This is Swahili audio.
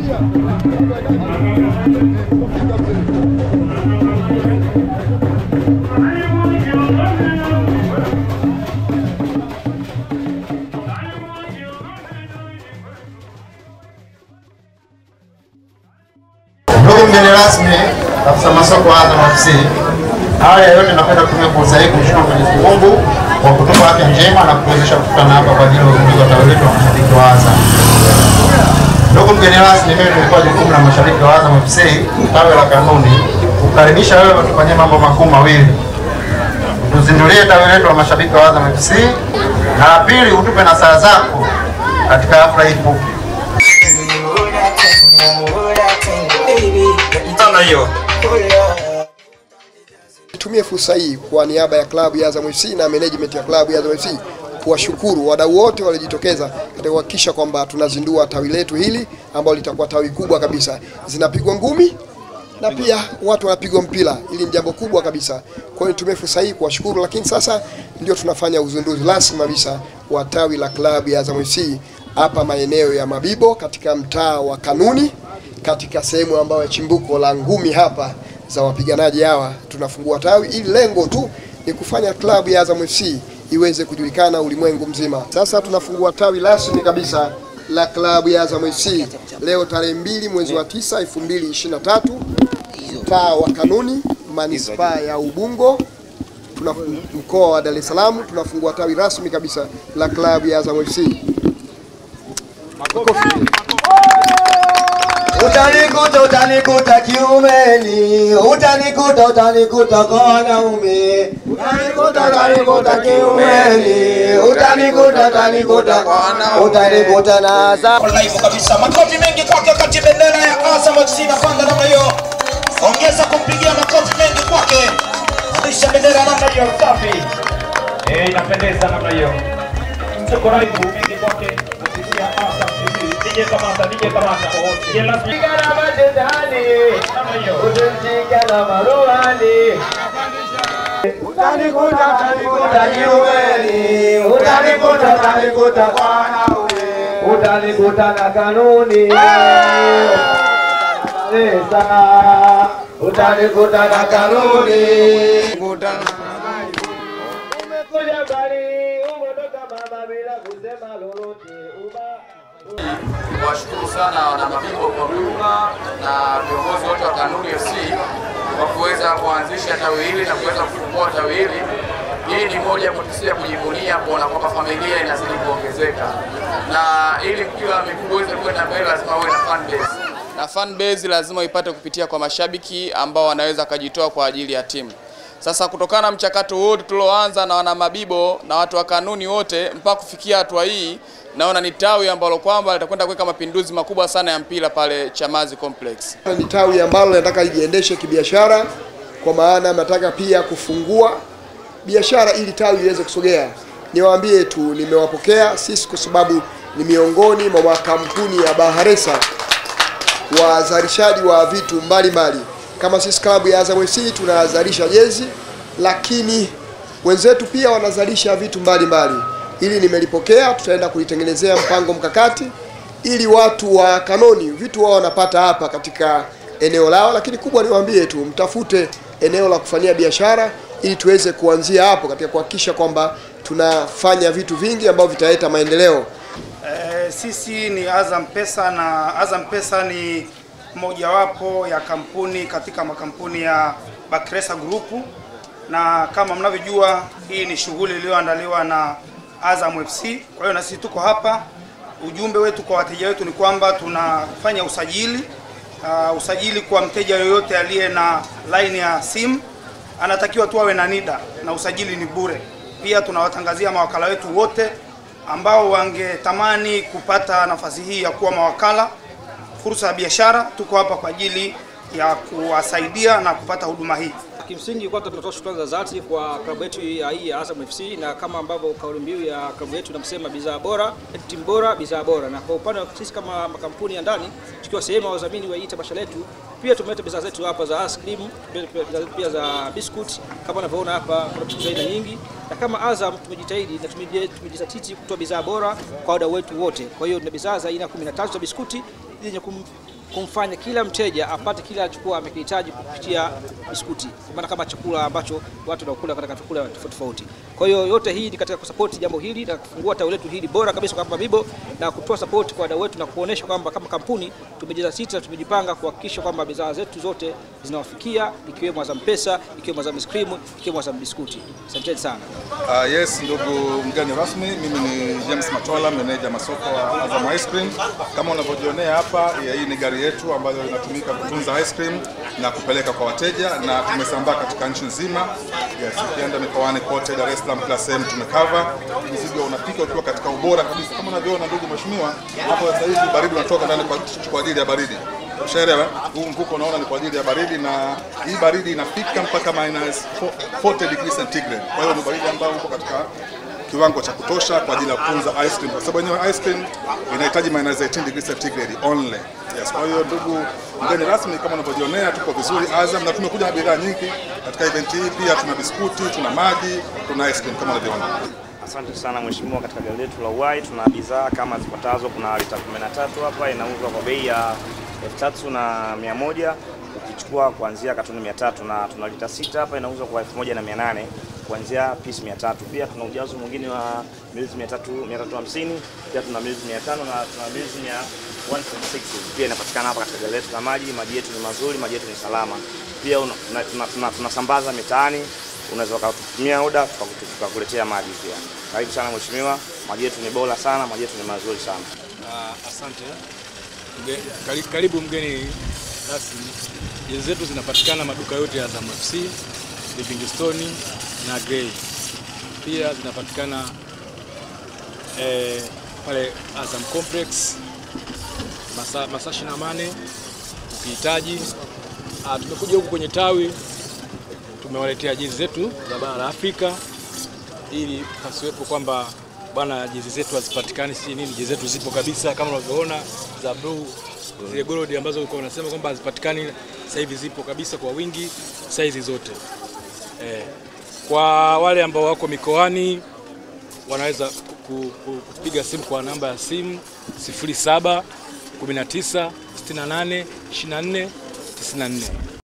Ndugu mgeni rasmi, afisa masoko wa Azam FC, awali ya yote napenda kutumia fursa hii kumshukuru Mwenyezi Mungu kwa kutupa afya njema na kutuwezesha kukutana hapa kwa ajili ya uzinduzi wa tawi letu la mashabiki wa Azam. Ndugu mgeni rasmi, mimi nilikuwa jukumu la mashabiki wa Azam FC tawi la Kanuni kukaribisha wewe tufanyie mambo makuu mawili, tuzindulie tawi letu la mashabiki wa Azam FC, na la pili utupe nasaha zako katika hafla hii fupi. Tano hiyo. Nitumie fursa hii kwa niaba ya klabu ya Azam FC na management ya klabu ya Azam FC kuwashukuru wadau wote waliojitokeza katika kuhakikisha kwamba tunazindua tawi letu hili ambalo litakuwa tawi kubwa kabisa. Zinapigwa ngumi na pia watu wanapigwa mpira. Hili ni jambo kubwa kabisa. Kwa hiyo nitumie fursa hii kuwashukuru, lakini sasa ndio tunafanya uzinduzi rasmi kabisa wa tawi la klabu ya Azam FC hapa maeneo ya Mabibo katika mtaa wa Kanuni katika sehemu ambayo chimbuko la ngumi hapa za wapiganaji hawa tunafungua tawi ili lengo tu ni kufanya klabu ya Azam FC iweze kujulikana ulimwengu mzima. Sasa tunafungua tawi rasmi kabisa la klabu ya Azam FC leo tarehe mbili mwezi wa tisa 2023 mtaa wa Kanuni manispaa ya Ubungo tuna mkoa wa Dar es Salaam tunafungua tawi rasmi kabisa la klabu ya Azam FC. Makofi. Utanikuta, utanikuta kiumeni, utanikuta, utanikuta kwa wanaume, utanikuta, utanikuta kiumeni, utanikuta, utanikuta kwa wanaume, utanikuta na za live kabisa. Makofi mengi kwake wakati bendera ya Azam FC inapanda namna hiyo. Ongeza kumpigia makofi mengi kwake. Kisha bendera namna hiyo safi. Eh, inapendeza namna hiyo. Tuko live mengi kwake kupitia Azam TV. DJ Kamata, DJ Kamata. Je, lazima Sigara matetani, namna hiyo. utanishika na maruani. Utanikuta, utanikuta kiumeni, utanikuta, utanikuta kwa wanaume, utanikuta na kanuni. Pesa, utanikuta na kanuni. Umekuja bali, umetoka mama bila kusema lolote. Uba- Washukuru sana wana Mabibo kwa huduma na viongozi wote wa Kanuni FC kwa kuweza kuanzisha tawi hili na kuweza kufungua tawi hili. Hii ni moja ya motisha ya kujivunia kuona kwamba familia inazidi kuongezeka, na ili mpira wa miguu uweze kwenda mbele lazima uwe na fan base, na fan base lazima ipate kupitia kwa mashabiki ambao wanaweza kujitoa kwa ajili ya timu. Sasa kutokana na mchakato wote tulioanza na wana Mabibo na watu wa Kanuni wote mpaka kufikia hatua hii, naona ni tawi ambalo kwamba litakwenda kuweka mapinduzi makubwa sana ya mpira pale Chamazi Complex. ni tawi ambalo nataka lijiendeshe kibiashara, kwa maana nataka pia kufungua biashara ili tawi liweze kusogea. Niwaambie tu, nimewapokea sisi kwa sababu ni miongoni mwa makampuni ya Baharesa wazalishaji wa vitu mbalimbali mbali. Kama sisi klabu ya Azam FC tunazalisha jezi, lakini wenzetu pia wanazalisha vitu mbalimbali mbali. Ili nimelipokea, tutaenda kulitengenezea mpango mkakati ili watu wa Kanoni vitu wao wanapata hapa katika eneo lao, lakini kubwa niwaambie tu, mtafute eneo la kufanyia biashara ili tuweze kuanzia hapo katika kuhakikisha kwamba tunafanya vitu vingi ambavyo vitaleta maendeleo. Eh, sisi ni Azam Pesa na Azam Pesa ni mojawapo ya kampuni katika makampuni ya Bakresa Group, na kama mnavyojua hii ni shughuli iliyoandaliwa na Azam FC. Kwa hiyo na sisi tuko hapa. Ujumbe wetu kwa wateja wetu ni kwamba tunafanya usajili uh, usajili kwa mteja yoyote aliye na line ya simu anatakiwa tu awe na NIDA na usajili ni bure. Pia tunawatangazia mawakala wetu wote ambao wangetamani kupata nafasi hii ya kuwa mawakala, fursa ya biashara, tuko hapa kwa ajili ya kuwasaidia na kupata huduma hii. kimsingi kwanza tunatoa shukrani za dhati kwa klabu yetu ya hii ya Azam FC na kama ambavyo kauli mbiu ya klabu yetu inasema bidhaa bora, timu bora, bidhaa bora. Na kwa upande wa sisi kama makampuni ya ndani tukiwa sehemu ya wadhamini wa hii tamasha letu, pia tumeleta bidhaa zetu hapa za ice cream, pia- pia- pia za biscuit kama unavyoona hapa, kuna biscuit za aina nyingi, na kama Azam tumejitahidi na tumeji- tumejizatiti kutoa bidhaa bora kwa wadau wetu wote. Kwa hiyo tuna bidhaa za aina 13 za biskuti zenye kum kumfanya kila mteja apate kile alichokuwa amekihitaji kupitia biskuti, kwa maana kama chakula ambacho watu wanakula katika chakula tofauti tofauti. Kwa hiyo yote hii ni katika kusapoti jambo hili na kufungua tawi letu hili bora kabisa kwa hapa Mabibo na kutoa sapoti kwa wadau wetu na kuonesha kwamba kama kampuni tumejizatiti na tumejipanga kuhakikisha kwamba bidhaa zetu zote zinawafikia ikiwemo Azam Pesa, ikiwemo Azam Ice Cream, ikiwemo Azam Biskuti. Asanteni sana. Uh, yes, ndugu mgeni rasmi, mimi ni James Matola, meneja masoko wa Azam Ice Cream. Kama unavyojionea hapa, ya hii ni gari yetu ambayo inatumika kutunza ice cream na kupeleka kwa wateja, na tumesambaa katika nchi nzima. Yes, ukienda mikoani kote, Dar es Salaam kila sehemu tumekava. Mzigo unafika ukiwa katika ubora kabisa, kama unavyoona ndugu mheshimiwa, hapo sasa hivi baridi unatoka ndani kwa, kwa ajili ya baridi Ushaelewa? Huu mvuko unaona ni kwa ajili ya baridi, na hii baridi inafika mpaka minus 40 degrees centigrade. Kwa hiyo ni baridi ambayo uko katika kiwango cha kutosha kwa ajili ya kutunza ice cream, kwa sababu yenyewe ice cream inahitaji minus 18 degrees centigrade only. Yes, kwa hiyo ndugu mgeni rasmi, kama unavyojionea, tuko vizuri Azam, na tumekuja na bidhaa nyingi katika event hii. Pia tuna biskuti, tuna maji, tuna ice cream kama unavyoona. Asante sana mheshimiwa, katika gari letu la Uhai tuna bidhaa kama zifuatazo. Kuna lita 13 hapa inauzwa kwa bei ya elfu tatu na mia moja ukichukua kuanzia katoni mia tatu na tuna lita sita hapa inauzwa kwa elfu moja na mia nane kuanzia pisi mia tatu Pia tuna ujazo mwingine wa mililita mia tatu mia tatu hamsini pia tuna mililita mia tano na tuna mililita mia 1.6 pia inapatikana hapa katika gari letu la maji. Maji yetu ni mazuri, maji yetu ni salama. Pia una- tuna- tuna- tuna- tunasambaza mitaani unaweza ukatutumia oda tukakutu- tukakuletea maji pia. Karibu sana mheshimiwa, maji yetu ni bora sana, maji yetu ni mazuri sana. Ah, asante. Mge- kari- Karibu mgeni rasmi. Jezi zetu zinapatikana maduka yote ya Azam FC, Livingstone na Grey. Pia zinapatikana eh, pale Azam Complex masaa masaa 28 ukihitaji. Ah, tumekuja huku kwenye tawi tumewaletea jezi zetu za bara la Afrika ili pasiwepo kwamba bwana jezi zetu hazipatikani si nini. Jezi zetu zipo kabisa kama unavyoona za blue, zile gold ambazo ulikuwa unasema kwamba hazipatikani, sasa hivi zipo kabisa kwa wingi, saizi zote eh. Kwa wale ambao wako mikoani wanaweza ku- ku- kupiga simu kwa namba ya simu 07 19 68 24 94.